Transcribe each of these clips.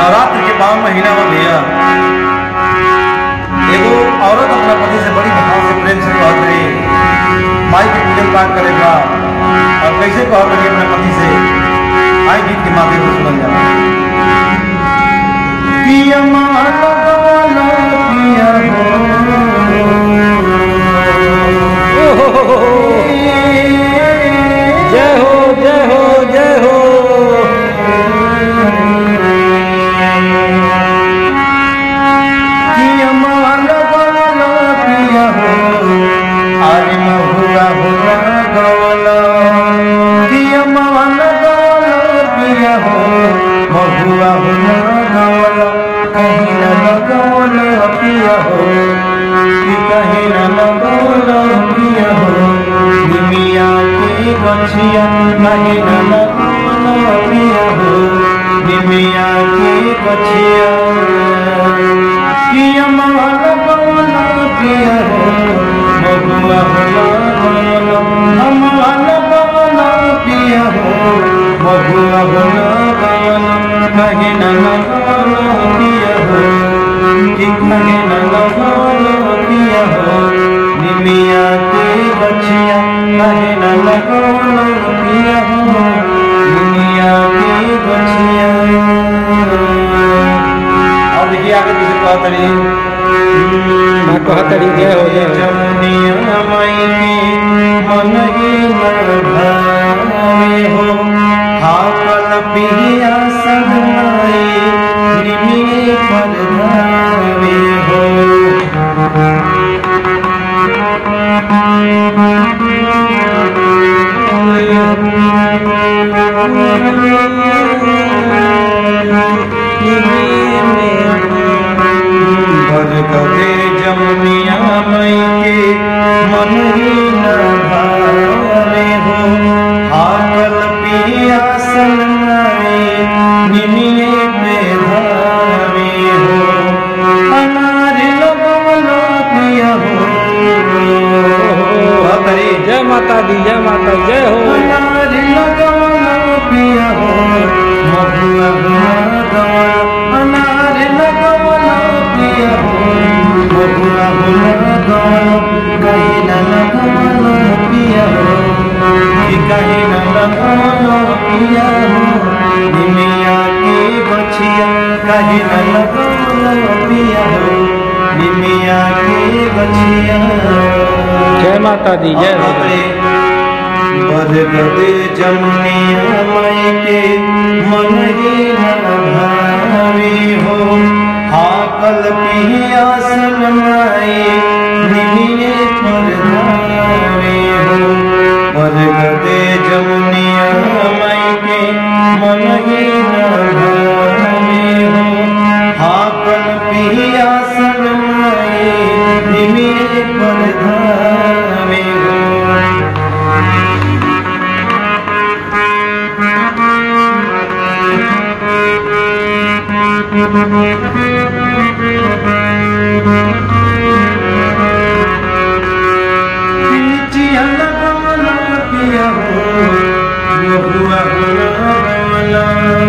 नवरात्र के पावन महीना में भैया एगो औरत अपना पति से बड़ी भाव से प्रेम से कहत रही माई के पूजन पाठ करे बा और कैसे कहत रही अपने पति से आई गीत के माध्यम से सुनल जाला पिया माला गाला पिया जय हो जय हो जय हो पिया माला गाला पिया हो अरे महुआ हुआ गवला पिया माला गाला पिया हो महुआ हुआ गवला कहीं न लगवला पिया हो कि कहीं न लगवला पिया हो निमिया के गछिया कहीं न लगवला पिया हो निमिया के गछिया पिया माला गाला पिया हो महुआ हुआ गवला हमारा गाला पिया हो महुआ हुआ गवला कहीं न लगवला पिया हो कि कहीं न लगवला पिया हो निमिया के बचिया कहीं न लगवला पिया हो निमिया के बचिया और देखिए आगे दूसरे बात करिए माँ कहतड़ी जय हो जय हो जमुनिया माई के मन ही न भावे हो हाकल पिया सगनाई निमिये पर धावे हो बरगदे जमुनिया मई के मन ही न भावे हो हाकल पिया सनाए निमिये पे धावे हो अनार लगवला पिया हो हतरी जय माता दी जय माता जय हो अनार लगवला पिया हो महुआ हुआ गवला अनार लगवला पिया हो महुआ हुआ गवला कहीं न लगवला पिया हो कि कहीं न लगवला पिया हो निमिया के बछिया कहीं न लगवला पिया हो निमिया के बछिया जय माता दी जय हो बरगदे जमुनिया माई के मन ही न भावे हो हाकल पिया सनमाई निमिये पर धावे हो बरगदे जमुनिया माई के मन ही न भावे हो हाकल पिया सनमाई निमिये पर धावे हो पिचिया लगवला पिया हो महुआ हुआ गवला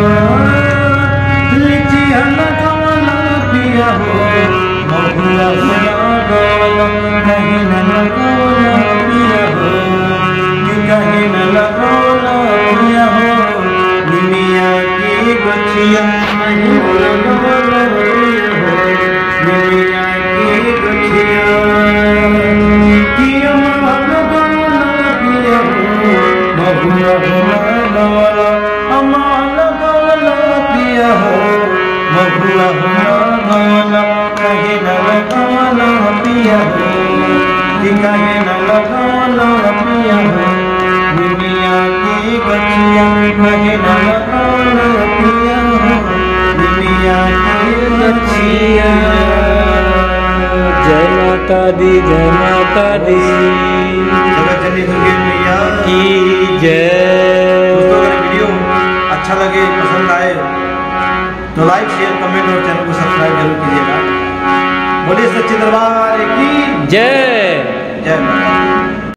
लिचिया लगवला पिया हो महुआ हुआ गवला कहीं न लगवला पिया हो कि कहीं न लगवला पिया हो निमिया की गछिया कहीं न लगवला पिया हो निमिया की गछिया किया माला गाला पिया हो महुआ हुआ गवला अमाला गाला पिया हो महुआ हुआ गवला कहीं न लगावला पिया हो कि कहीं न लगावला पिया हो दुनिया की बचिया कहीं न लगावला पिया हो दुनिया की बचिया जय माता दी जय माता दी जगतजननी दुर्गे मैया की जय दोस्तों अगर वीडियो अच्छा लगे पसंद आए तो लाइक शेयर कमेंट और चैनल को सब्सक्राइब जरूर कीजिएगा बोलिए सच्चे दरबार की जय जय माता दी।